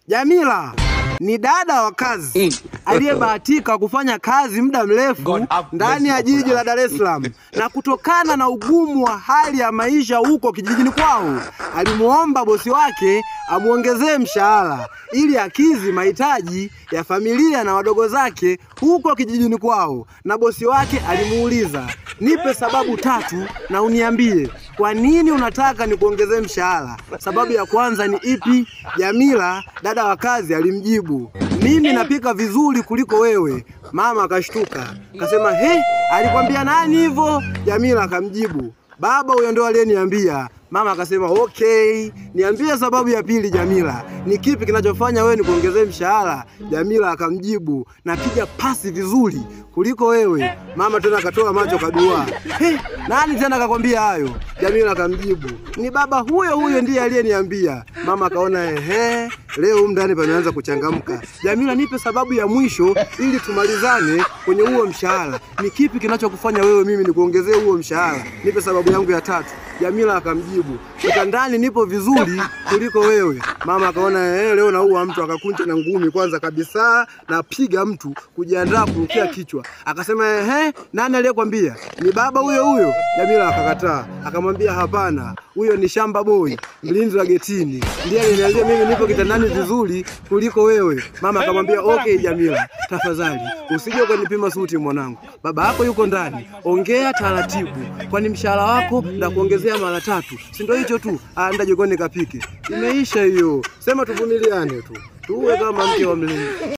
Jamila ni dada wa kazi aliyebahatika kufanya kazi muda mrefu ndani ya jiji la Dar es Salaam, na kutokana na ugumu wa hali ya maisha huko kijijini kwao, alimuomba bosi wake amwongezee mshahara ili akizi mahitaji ya familia na wadogo zake huko kijijini kwao. Na bosi wake alimuuliza, nipe sababu tatu na uniambie kwa nini unataka nikuongezee mshahara. Sababu ya kwanza ni ipi? Jamila dada wa kazi alimjibu, mimi napika vizuri kuliko wewe. Mama akashtuka akasema, he, alikwambia nani hivyo? Jamila akamjibu, baba huyo ndo aliyeniambia. Mama akasema okay, niambie sababu ya pili Jamila, ni kipi kinachofanya wewe nikuongezee mshahara? Jamila akamjibu, napiga pasi vizuri kuliko wewe. Mama tena akatoa macho kadua, he, nani tena akakwambia hayo? Jamila akamjibu, ni baba huyo huyo ndiye aliyeniambia. Mama akaona ehe, leo humu ndani pameanza kuchangamka. Jamila, nipe sababu ya mwisho ili tumalizane kwenye huo mshahara. Ni kipi kinachokufanya wewe mimi nikuongezee huo mshahara? Nipe sababu yangu ya tatu. Jamila akamjibu, kitandani nipo vizuri kuliko wewe. Mama akaona eh, leo naua mtu, akakunja na ngumi kwanza kabisa, napiga mtu kujiandaa kurukia kichwa. Akasema ehe, nani aliyekwambia? Ni baba huyo huyo. Jamila akakataa, akamwambia hapana, huyo ni shamba boy, mlinzi wa getini, ndiye aliniambia mimi nipo kitandani vizuri kuliko wewe. Mama akamwambia okay, Jamila, tafadhali usije ukanipima suti mwanangu, baba yako yuko ndani, ongea taratibu, kwani mshahara wako na kuongezea mara tatu, si ndio hicho tu? Anda jikoni kapike, imeisha hiyo. Sema tuvumiliane tu, tuwe kama mke wa mlinzi.